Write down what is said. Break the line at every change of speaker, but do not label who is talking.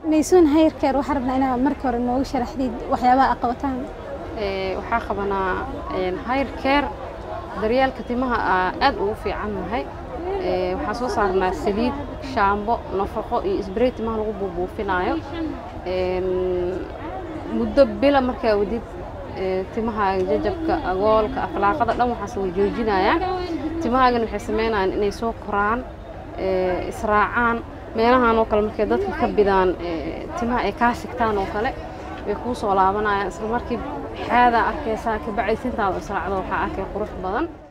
maysuun hayrkeer waxaa rabnaa inaad marka hore noogu sharaxdid waxyaabaha aad qabataan
waxaa qabanaa hayr keer daryeelka timaha aad ugu fiican nahay waxaan soo saarnaa saliid shaambo nafaqo iyo isbarey timaha lagu buubuufinaayo muddo bila markaa wadid timahaaga jajabka agoolka akhlaaqada dhan waxaas way joojinayaan timahaagana waxay samaynayaan inay soo koraan israacaan meelahan oo kale markay dadka ka bidaan timaha ay kaa sigtaan oo kale way kuu soo laabanayaan isla markii xaadaa arkaysaa kabacdi sintaada israacdo waxaa arkay qurux badan